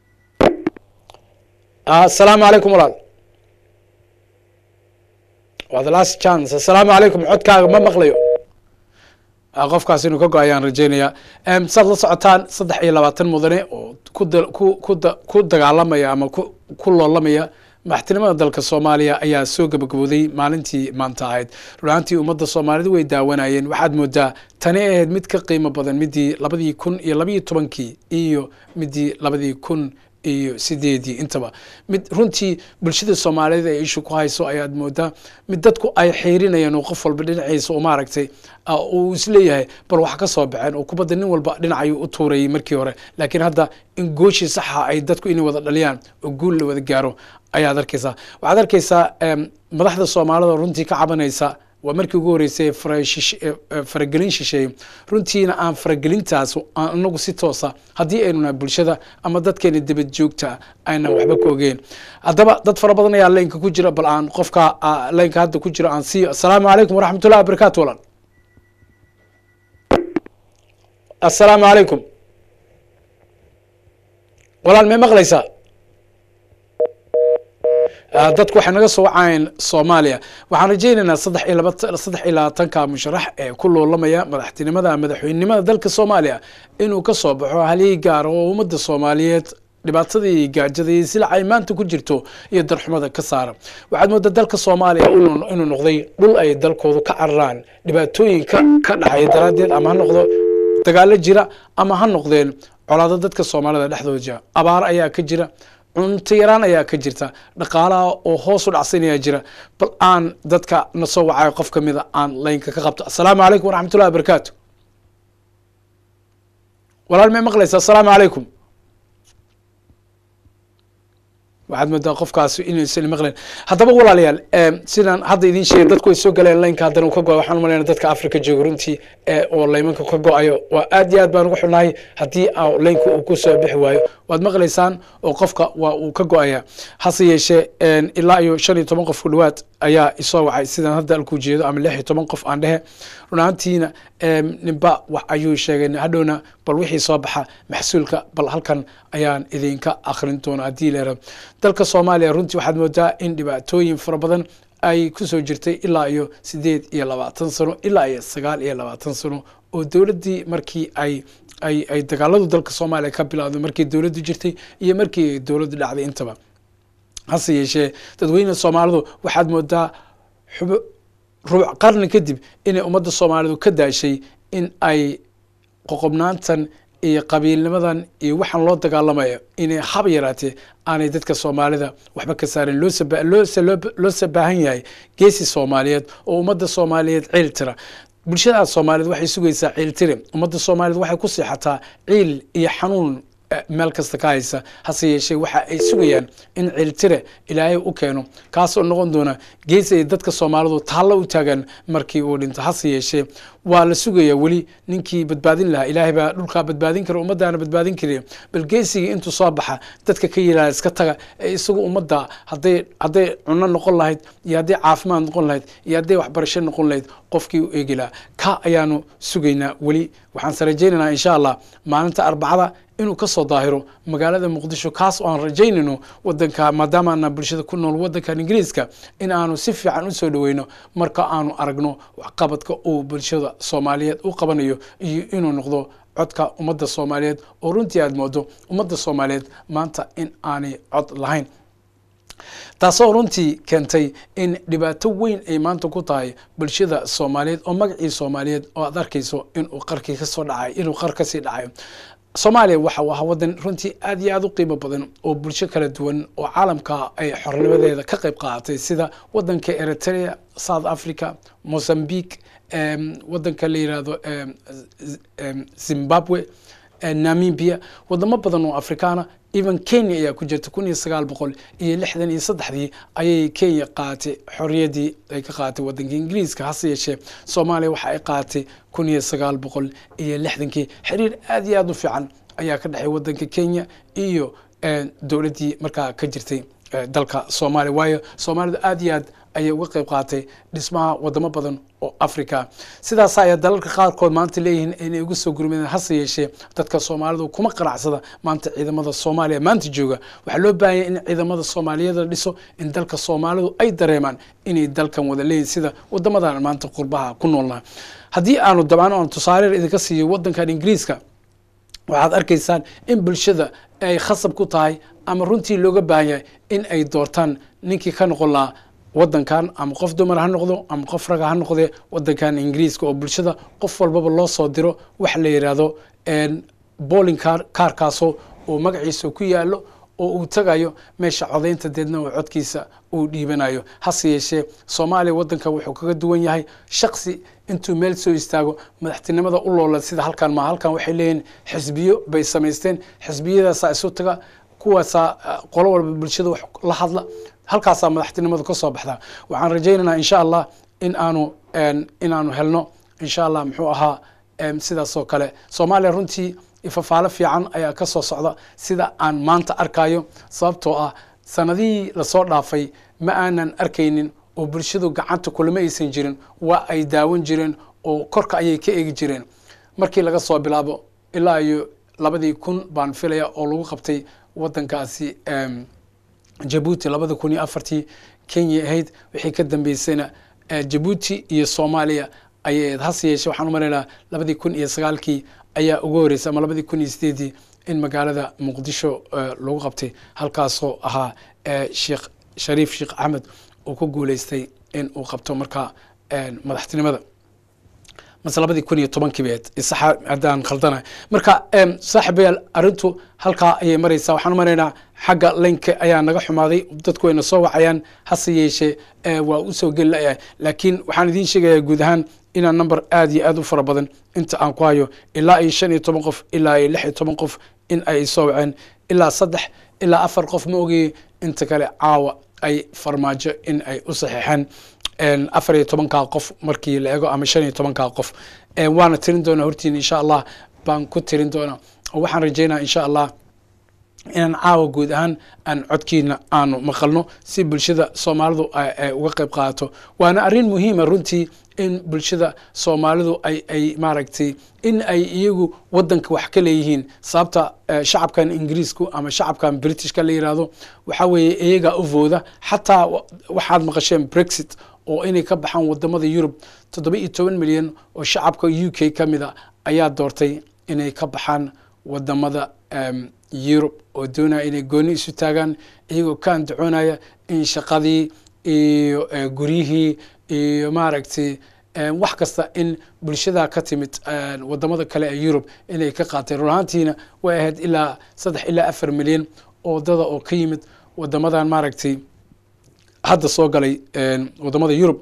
assalaamu calaykum walaal waa the last chance assalaamu calaykum codkaaga ma maqlayo Ah, qofkaas inuu ka go ayaan rajeynayaa Em, saad la socotaan saddex iyo labaatan mudane oo ku da- ku- ku da- ku dagaalamaya ama ku ku loolamaya madaxtinimada dalka soomaaliya ayaa soo gabagabooday maalintii maanta ahayd runaantii ummadda soomaalida way daawanayeen waxaad moodaa tani ay ahayd mid ka qiimo badan midii labadii kun iyo labayo tobankii iyo midii labadii kun iyo sideedii intaba mid runtii bulshada soomaaliyeed ay ishu ku hayso ayaad moodaa mid dadku ay xiirinayaan oo qof walba dhinaciisa u maaragtay ah, uu isleeyahay bal wax ka soo baxeen oo kubadda nin walba dhinacayuu u tuurayay markii hore laakiin hadda in gooshii saxa ay dadku inay wada dhaliyaan oo guul la wada gaaro ayaad arkaysaa waxaad arkaysaa em, madaxda soomaalida runtii ka cabanaysa waa markii ugu horeysay ee fara- shish- ee- ee faragelin shisheeye runtiina aan faragelintaas aan inagu si toosa haddii aynu nahay bulshada ama dadkeena dibad joogta aynan waxba ka ogeyn haddaba dad fara badan ayaa laynka ku jira bal aan qofka ah, laynka hadda ku jira aan siiyo assalaamu calaykum waraxmatullahi wabarakaatu walaal assalaamu calaykum walaal may maqlaysaa Ah, dadku waxay naga soo wacayeen soomaaliya waxaan rajaynaynaa saddex iyo laba saddex iyo labaatanka musharax ee ku loolamaya madaxtinimada madaxweynenimada dalka soomaaliya inuu ka soo baxo halii gaar oo ummadda soomaaliyeed dhibaatadii gaajada iyo silac ay maanta ku jirto iyo darxumada ka saara waxaad moodaa dalka soomaaliya inuu inuu noqday dhul ay dalkoodu ka cararaan dhibaatooyinka ka dhacaya daraaddeed ama ha noqdo dagaalo jira ama ha noqdeen colaado dadka soomaalida dhexdooda jira abaar ayaa ka jira cunto yaraan ayaa ka jirta dhaqaalaha oo hoos u dhacsan ayaa jira bal aan dadka na soo wacayo qof kamida aan laynka ka qabto assalaamu calaykum waraxmatullahi wabarakaatu walaal may maqlaysa assalaamu calaykum waxaad moodaa qofkaasi inaysan maqlayn haddaba walaalayaal em, sidaan hadda idiin sheegay dadku ay soo galeen laynka haddana uu ka go waxaan umalayna dadka africa jooga runtii ee oo laymanka ka go-ayo waa aad iyo aad baan uga xunahay haddii aa laynka uu ku soo bixi waayo waad maqlaysaan oo qofka waa uu ka go-aya hase yeeshee en, ilaa iyo shan iyo toban qof ku dhawaad ayaa isoo wacay sidaan hadda alkuu jeedo ama lix iyo toban qof aan dhehe run ahaantiina em, ninba wax ayuu sheegay hadhowna bal wixii soo baxa maxsuulka bal halkan ayaan idinka akrin doona haddii leera dalka soomaaliya runtii waxaad moodaa in dhibaatooyin fara badan ay kusoo jirtay ilaa iyo sideed iyo labaatan sano ilaa iyo sagaal iyo labaatan sano oo dowladdii markii ay ay ay dagaaladu dalka soomaaliya ka bilowday markii dowladdu jirtay iyo markii dowladdu dhacday intaba hase yeeshee dadweyne soomaalidu waxaad moodaa xubo rubuc qarni kadib inay ummadda soomaalidu ka daashay in ay qoqobnaantan iyo qabiilnimadan iyo waxaan loo dagaalamayo inay hab yaraatee aanay dadka soomaalida waxba ka saarin loo saba- loo se- loo- loo sabaahan yahay geesi soomaaliyeed oo ummadda soomaaliyeed ciil tira bulshada soomaaliyeed waxay sugaysaa ciil tire ummadda soomaaliyeed waxay ku seexataa ciil iyo xanuun eh, meel kasta ka haysa hase yeeshee waxa ay sugayaan in ciiltire ilaahay u keeno kaasoo noqon doona geesi ay dadka soomaalidu taallo u taagan markii uu dhinto hase yeeshee waa la sugayaa weli ninkii badbaadin lahaa ilaahay baa dhulkaa badbaadin kara ummadaana badbaadin kariya bal geesigii intuu soo baxa dadka ka yilaa iska taga ee isagu ummadda hadday hadday cunno noqon lahayd iyo hadday caafimaad noqon lahayd iyo hadday waxbarasho noqon lahayd qofkii u eegi lahaa ka ayaanu sugaynaa weli waxaan se rajaynaynaa insha allah maalinta arbacada inuu ka soo daahiro magaalada muqdisho kaas oo aan rajaynayno wadanka maadaama ana bulshada ku nool wadankan ingiriiska in aanu si fiican usoo dhaweyno marka aanu aragno waxqabadka uu bulshada soomaaliyeed u qabanayo iyo inuu noqdo codka ummadda soomaaliyeed oo runtii aad moodo ummadda soomaaliyeed maanta in aanay cod lahayn taasoo runtii keentay in dhibaato weyn ay maanta ku tahay bulshada soomaaliyeed oo magacii soomaaliyeed oo aad arkayso inuu qarkii kasoo dhacay inuu qar kasii dhacayo soomaaliya waxa uu ahaa wadan runtii aad iyo aad u qiimo badan oo bulsho kala duwan oo caalamka ay xornimadeeda ka qayb qaadatay sida wadanka eritrea south africa mozambique em, wadanka la yirahdo em, Z- em, zimbabwe eh, namibia wadamo badan oo afrikaana even kenya ayaa ku jirta kun iyo sagaal boqol iyo lixdan iyo saddexdii ayay kenya qaadatay xorriyaddii ay ka qaadatay wadanka ingiriiska hase yeeshee soomaaliya waxa ay qaadatay kun iyo sagaal boqol iyo lixdankii xiriir aad iyo aad u fiican ayaa ka dhexay wadanka kenya iyo eh, dowladdii markaa ka jirtay eh, dalka soomaaliya waayo soomaalidu aad iyo aad ayay uga qayb qaatay dhismaha wadamo badan oo africa sidaas ayaa dalalka qaarkood maanta leeyihiin inay uga soo gurmadeen hase yeeshee dadka soomaalidu kuma qanacsada maanta ciidamada soomaaliya maanta jooga waxaa loo baahanya in ciidamada soomaaliyeed la dhiso in dalka soomaalidu ay dareemaan inay dalkan wada leeyihin sida wadamadan maanta qurbaha ku noolnaha haddii aanu dabcan aan tusaale idinka siiyo wadankan ingiriiska waxaad arkaysaan in bulshada ay khasab ku tahay ama runtii looga baahan yahay in ay doortaan ninkii ka noqon lahaa wadankan ama qof dumar ha noqdo ama qof raga ha noqdee wadankan ingiriiska oo bulshada qof walbaba loo soo diro waxa la yidhaahdo bowling car kaarkaasoo oo magaciisa ku yaalo oo uu tagayo meesha codaynta deedna oo codkiisa uu dhiibanayo hase yeeshee soomaaliya wadanka wuxuu kaga duwan yahay shaksi intuu meel soo istaago madaxtinimada u loola sida halkan ma halkan waxay leeyihiin xisbiyo bay samaysteen xisbiyadaasaa isu taga kuwaasaa qolo walba bulshada wax la hadla halkaasaa madaxtinimadu ka soo baxdaa waxaan rajaynaynaa insha allah in aanu in aanu helno insha allah muxuu ahaa sidaas oo kale soomaaliya runtii ifafaalo fiican ayaa ka soo socda sida aan maanta arkayo sababtoo ah sanadihii lasoo dhaafay ma aanan arkaynin oo bulshadu gacanta kulama aysan jirin waa ay daawan jireen oo korka ayay ka eegi jireen markii laga soo bilaabo ilaa iyo labadii kun baan filaya oo lagu qabtay wadankaasi jabuuti labada kun iyo afartii kenya ahayd wixii ka dambeysayna jabuuti iyo soomaaliya ayay ahayd hase yeeshee waxaan u maraynaa labadii kun iyo sagaalkii ayaa ugu horeysay ama labadii kun iyo sideedii in magaalada muqdisho lagu qabtay halkaasoo ahaa sheekh shariif sheekh axmed uu ku guuleystay in uu qabto markaa madaxtinimada mase labadii kun iyo tobankii beed isaxa haddaan khaldanahay marka saaxibayaal arrintu halkaa ayay maraysaa waxaan u maraynaa xagga laynka ayaa naga xumaaday dadku wayna soo wacayaan hase yeeshee waa usoo geli layahay laakiin waxaan idiin sheegayaa guud ahaan inaan number aada iyo aada u fara badan inta aan ku hayo ilaa iyo shan iyo toban qof ilaa iyo lix iyo toban qof in ay soo waceen ilaa saddex ilaa afar qof ma ogayey inta kale caawa ay farmaajo in ay u saxiixeen afar iyo tobankaa qof markii la ego ama shan iyo tobankaa qof waana tirin doonaa hortiin insha allah baan ku tirin doonaa oo waxaan rajeynaa insha allah inaan caawa guud ahaan aan codkiina aanu maqalno si bulshada soomaalidu uga qayb qaadato waana arrin muhiima runtii in bulshada soomaalidu ay ay maaragtay in ay iyagu wadanka wax ka leeyihiin sababta shacabkan ingiriisku ama shacabkan britishka la yihahdo waxaa weeye iyagaa u vooda xataa waxaad maqasheen brexit oo inay ka baxaan wadamada yurub toddoba iyo toban milyan oo shacabka u k ka mid a ayaa doortay inay ka baxaan wadamada yurub oo doonaya inay gooni isu taagaan iyagoo ka andacoonaya in shaqadii iyo guryihii iyo maaragtay wax kasta in bulshada ka timid wadamada kale ee yurub inay ka qaateen run ahaantiina way ahayd ilaa saddex ilaa afar milyan oo dada oo ka yimid wadamadan maaragtay hadda soo galay wadamada yurub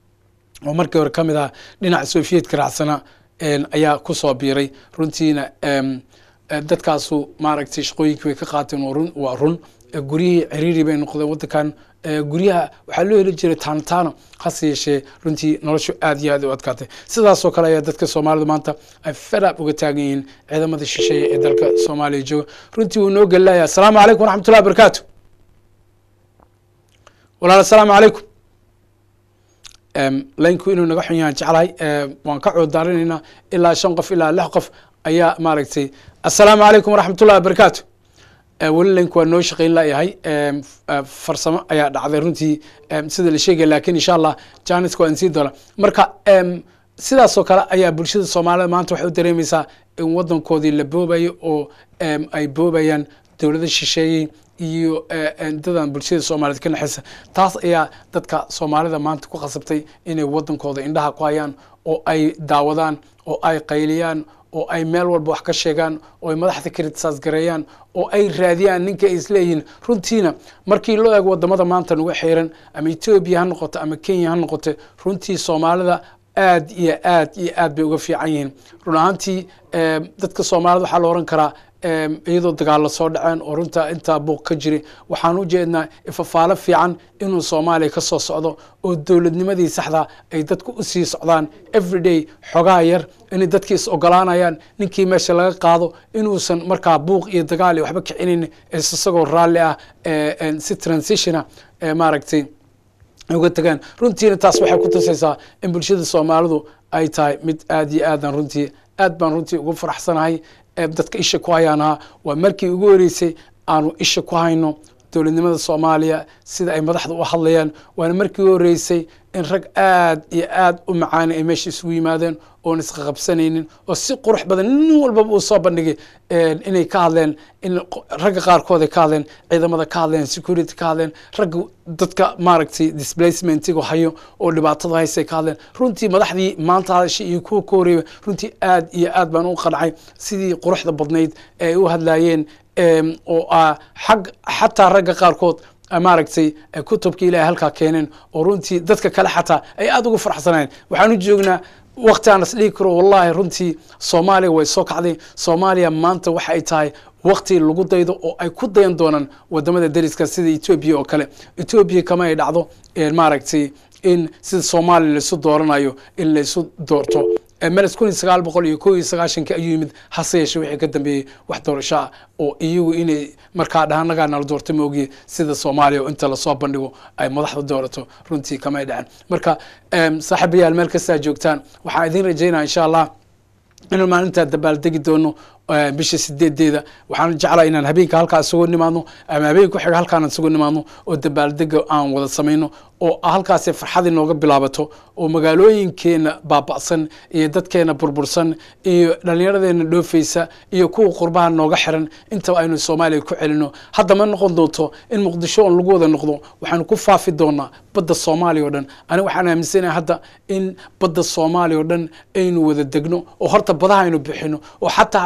oo markii hore ka mid ah dhinaca sofiyeetka raacsana ayaa kusoo biiray runtiina dadkaasu maaragtay shaqooyinkii bay ka qaateen waa run guryihii ciriiri bay noqdeen wadankan guryaha waxaa loo heli jiray taantaano hase yeeshee runtii noloshu aad iyo aad u adkaatay sidaasoo kale ayaa dadka soomaalida maanta ay fedab uga taagan yihiin ciidamada shisheeye ee dalka soomaaliya jooga runtii wuu noo gelilaya asalaamu calaykum waraxmatullahi wabarakaatu walaal asalaamu calaykum laynku inuu naga xun yahaan jeclahay waan ka coodaarinaynaa ilaa shan qof ilaa lix qof ayaa maaragtay assalaamu calaykum waraxmatullahi wabarakaatu weli laynku waa noo shaqayn layahay farsamo ayaa dhacday runtii sida la sheegaya lakin insha allah janiska waa insii doona marka sidaasoo kale ayaa bulshada soomaalida maanta waxay u dareemaysaa in wadankoodii la boobayo oo ay boobayaan dowlada shisheeyey iyo dadan bulshada soomaaliyed ka naxaysa taas ayaa dadka soomaalida maanta ku khasabtay inay wadankooda indhaha ku hayaan oo ay daawadaan oo ay qayliyaan oo ay meel walba wax ka sheegaan oo ay madaxda kritisaas gareeyaan oo ay raadiyaan ninka ay isleeyihiin runtiina markii loo eego wadamada maanta nagu xiran ama etoobiya ha noqoto ama kenya ha noqoto runtii soomaalida aad iyo aad iyo aad bay uga fiican yihiin run ahaantii dadka soomaalida waxaa la oran karaa iyadoo dagaalo soo dhaceen oo runta intaa buuq ka jiray waxaan u jeednaa ifafaalo fiican inuu soomaaliya ka soo socdo oo dowladnimadii saxda ay dadku u sii socdaan everyday xogaa yar inay dadkii is ogolaanayaan ninkii meesha laga qaado inuusan markaa buuq iyo dagaal iyo waxba kicinayn isagoo raalli ah si transitiona maaragtay uga tagaan runtiina taas waxay ku tusaysaa in bulshada soomaalidu ay tahay mid aad iyo aadan runtii aad baan runtii ugu faraxsanahay ee dadka isha ku hayaan ahaa waa markii ugu horeysay aanu isha ku hayno dowladnimada soomaaliya sida ay madaxda u hadlayaan waana markii ugu horeysay in rag aad iyo aad u macaani ay meesha isugu yimaadeen oon isqaqabsanaynin oo si qurux badan nin walbaba uu soo bandhigay inay ka hadleen in ragga qaarkood ay ka hadleen ciidamada ka hadleen security ka hadleen ragga dadka maaragtay displacementiga hayo oo dhibaatada haysay ka hadleen runtii madaxdii maanta hadashay iyo kuwa ka horeeya runtii aad iyo aad baan u qancay sidii quruxda badnayd ee ay u hadlaayeen oo ah xag xataa ragga qaarkood maaragtay kutubka ilahay halkaa keeneen oo runtii dadka kale xataa ay aada ugu farxsanayeen waxaan u joognaa waqti aan is dhigi karo wallahi runtii soomaaliya way soo kacday soomaaliya maanta waxa ay tahay waqti lagu daydo oo ay ku dayan doonaan wadamada dariska sida etoobiya oo kale etoobiya kama ay dhacdo maaragtay in sida soomaaliya laisu dooranayo in laisu doorto meles kun iyo sagaal boqol iyo kow iyo sagaashankii ayuu yimid hase yeeshe wixii ka dambeeyey wax doorasho ah oo iyagu inay markaa dhahanagaa nala doorto maogiye sida soomaaliya oo inta lasoo bandhigo ay madaxda doorato runtii kamay dhacen marka saaxiibayaal meel kastaa joogtaan waxaan idin rajaynaya insha allah inaan maalintaa dabaaldegi doono bisha sideedeeda waxaan jeclaa inaan habeenka halkaa isugu nimaadno ama habeenka kuxiga halkaan isugu nimaadno oo dabaaldega aan wada samayno oo halkaasi farxad inooga bilaabato oo magaalooyinkeena baaba'san iyo dadkeena burbursan iyo dhallinyaradeena dhoofeysa iyo kuwa qurbaha nooga xiran intaba aynu soomaaliya ku celino hadda ma noqon doonto in muqdisho on lagu wada noqdo waxaanu ku faafi doonaa badda soomaaliya oo dhan aniga waxaan aaminsanahay hadda in badda soomaaliya oo dhan aynu wada degno oo horta badaha aynu bixino oo xataa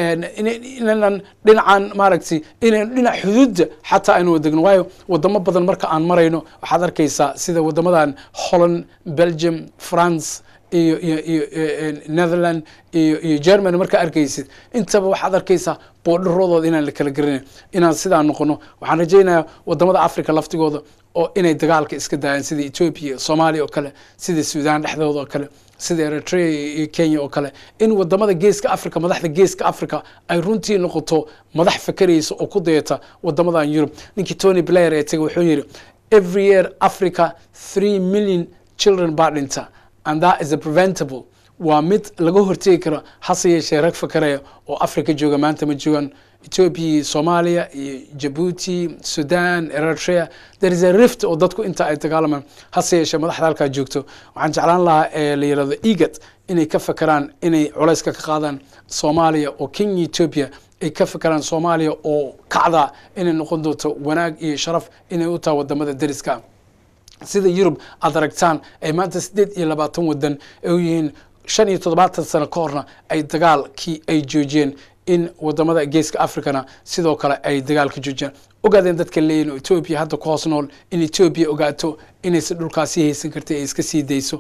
inaynan dhinacan maaragtay inaynu dhinac xuduudda xataa aynu wada degno waayo wadamo badan marka aan marayno waxaad arkaysaa sida wadamadan holland belgium france iyo iyo iyo netherland iyo iyo germany markaa arkaysid intaba waxaad arkaysaa boodharoodooda inaan la kala garanayn inaan sidaa noqono waxaan rajaynayaa wadamada africa laftigooda oo inay dagaalka iska daayaan sida ethiopia soomaaliya oo kale sida sudan dhexdooda oo kale sida eritrea iyo kenya oo kale in wadamada geeska africa madaxda geeska africa ay runtii noqoto madax fakeraysa oo ku dayata wadamadan yurub ninkii tony blair ee tegay wuxuu yidhi every year africa three million children baa dhinta and that is a preventable waa mid laga hortegi karo hase yeeshee rag fakaraya oo africa jooga maanta ma joogaan ethiopia iyo soomaaliya iyo jabuuti sudan eritrea there is a rift oo dadku inta ay dagaalamaan hase yeeshee madaxda halkaa joogto waxaan jeclaan lahaa ee la yirahdo egat inay ka fakeraan inay culayska ka qaadaan soomaaliya oo kenya ethiopia ay ka fakeraan soomaaliya oo kacda inay noqon doonto wanaag iyo sharaf inay u tahay wadamada dariska sida yurub aad aragtaan ay maanta siddeed iyo labaatan wadan ay u yihiin shan iyo toddobaatan sano ka horna ay dagaalkii ay joojiyeen in wadamada geeska africana sidoo kale ay dagaalka joojiyaan ogaadeen dadka leeyihin oo etoobiya hadda ku hoos nool in etoobiya ogaato inaysan dhulkaasi haysan kartay ay iska sii dayso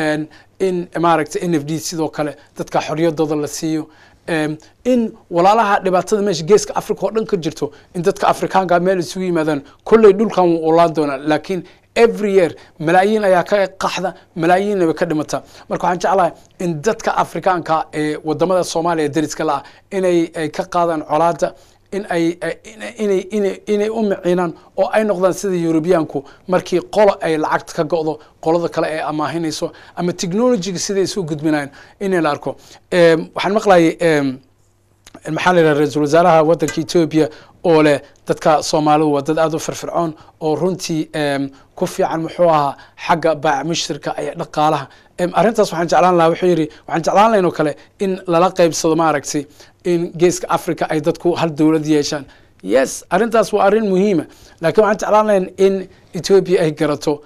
in maaragtay n f d sidoo kale dadka xoriyadooda la siiyo in walaalaha dhibaatada meesha geeska africa oo dhan ka jirto in dadka afrikaanka meel isugu yimaadaan kolley dhulkan wuu olaan doonaa laakiin every year malaayiin ayaa ka qaxda malaayiinna way ka dhimata marka waxaan jeclahay in dadka afrikaanka ee wadamada soomaaliya dariska la ah inay ay ka qaadaan colaada in ay inay inay inay u miciinaan oo ay noqdaan sida yurubiyaanku markii qolo ay lacagta ka go'do qolada kale ay amaahinayso ama technologyga siday isu gudbinayan in la arko waxaan maqlayay maxaa la yidhaha ra-iisul wasaaraha waddanka etoobiya oo leh dadka soomaalidu waa dad aada u firfircoon oo runtii ku fiican muxuu ahaa xagga baac mushtirka iyo dhaqaalaha arrintaas waxaan jeclaan lahaa wuxuu yidhi waxaan jeclaan lahayn oo kale in lala qaybsado maaragtay in geeska africa ay dadku hal dowlad yeeshaan yes arrintaas waa arrin muhiima laakiin waxaan jeclaan lahayn in etoobiya ay garato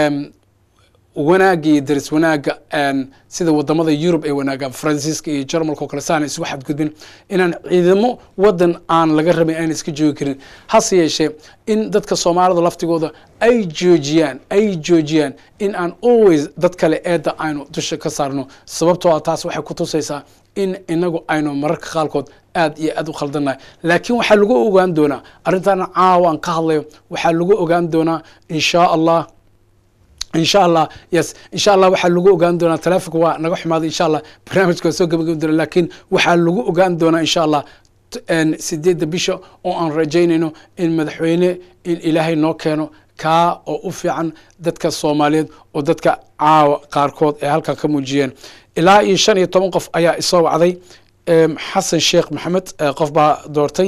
wanaagga iyo daris wanaagga sida wadamada yurub ay wanaagaan faransiiska iyo jarmalka oo kale saana isugu xadgudbin inaan ciidamo wadan aan laga rabin ayna iska joogi karin hase yeeshee in dadka soomaalida laftigooda ay joojiyaan ay joojiyaan in aan always dad kale eedda aynu dusha ka saarno sababtoo ah taas waxay ku tusaysaa in inagu aynu mararka qaarkood aad iyo aad u khaldannahay laakiin waxaa lagu ogaan doonaa arrintaana caawa aan ka hadlayo waxaa lagu ogaan doonaa inshaa allah insha allah yes insha allah waxaa lagu ogaan doonaa taleefonka waa naga xumaaday insha allah barnaamijka waa soo gabagabi doona laakiin waxaa lagu ogaan doonaa insha allah sideedda bisha oo aan rajaynayno in madaxweyne in ilaahay noo keeno kaa oo u fiican dadka soomaaliyeed oo dadka caawa qaarkood ay halkan ka muujiyeen ilaa iyo shan iyo toban qof ayaa isoo wacday xasan sheekh maxamed qof baa doortay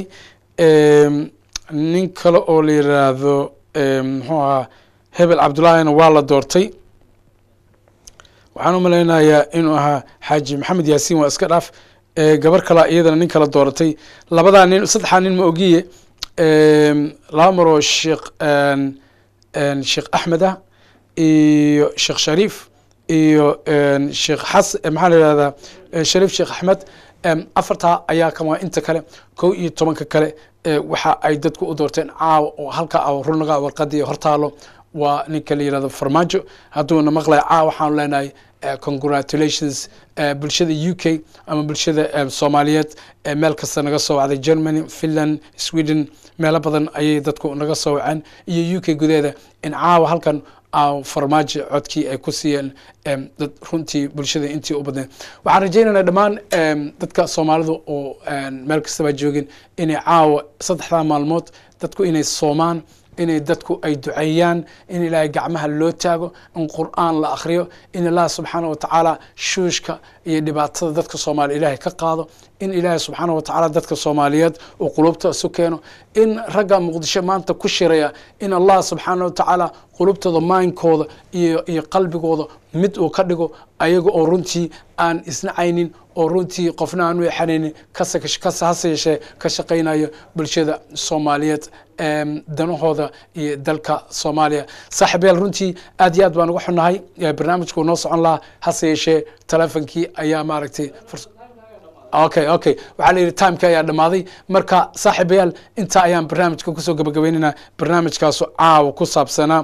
nin kale oo la yiraahdo muxuu ahaa hebel cabdullaahina waa la doortay waxaan u malaynayaa inuu ahaa xaaji maxamed yaasiin waa iska dhaaf gabar kala iyadana nin kala dooratay labadaa nin saddexaa nin ma ogiye laba maroo sheekh sheekh axmed ah iyo sheekh shariif iyo sheekh xas maxaa la yihahdaa shariif sheekh axmed afartaa ayaa kama inta kale kow iyo tobanka kale waxa ay dadku u doorteen caawa oo halka a runaga warqadii hortaalo waa ninka la yirahdo farmaajo hadduuna maqlay caawa waxaanu leenahay congratulations bulshada u k ama bulshada soomaaliyeed meel kasta naga soo wacday germany finland sweden meelo badan ayay dadku naga soo waceen iyo u k gudaheeda in caawa halkan farmaajo codkii ay ku siiyeen dad runtii bulshada intii u badneed waxaan rajaynaynaa dhammaan dadka soomaalida oo meel kastaba joogin inay caawa saddexdaa maalmood dadku inay soomaan inay dadku ay duceeyaan in ilaahay gacmaha loo taago in qur'aan la akhriyo in ilaah subxaana watacaala shuushka iyo dhibaatada dadka soomaaliya ilaahay ka qaado in ilaahay subxaana watacaala dadka soomaaliyeed uu qulubta isu keeno in ragga muqdisho maanta ku shiraya in allah subxaana watacaala qulubtooda maayinkooda iyo iyo qalbigooda mid uu ka dhigo ayaga oo runtii aan isnacaynin oo runtii qofna aan u exanaynin kase hase yeeshee ka shaqaynayo bulshada soomaaliyeed danahooda iyo dalka soomaaliya saaxiibayaal runtii aad iyo aad baan uga xunahay barnaamijku noo socon lahaa hase yeeshee telefonkii ayaa maaragtay okay okay waxaa la yidhi timeki ayaa dhammaaday marka saaxiibayaal intaa ayaan barnaamijka kusoo gabagabaynaynaa barnaamijkaasu caawa ku saabsanaa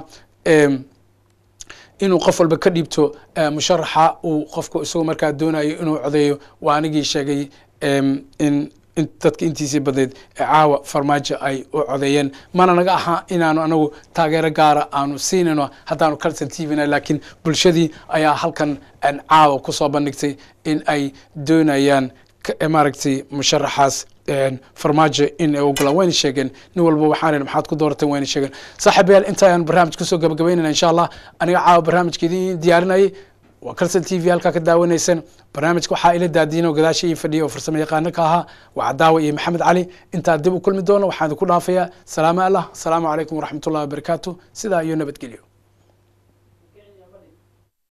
inuu qof walba ka dhiibto musharaxa uu qofku isagoo markaa doonayo inuu codeeyo waa anigii sheegay in dadka intiisii badneyd ee caawa farmaajo ay u codeeyeen mana naga ahaa inaanu anagu taageero gaara aanu siinayno haddaanu calson t v na laakiin bulshadii ayaa halkan caawa kusoo bandhigtay in ay doonayaan maaragtay musharaxaas farmaajo in ay ogolaan wayna sheegeen nin walba waxaan maxaad ku doorateen wayna sheegeen saaxiibayaal inta ayaan barnaamij kusoo gabagabaynayna insha allah aniga caawa barnaamijka idiin diyaarinayay waa calson t v halkaa ka daawanayseen barnaamijka waxaa ila daadiin oo gadaasha ii fadhiya oo farsamo yaqaano ka ahaa waa cadaawa iyo maxamed cali intaa dib u kulmi doono waxaan idinku dhaafayaa salaamo allah asalaamu calaykum waraxmatullahi wabarakaatu sidaa iyo nabadgelyo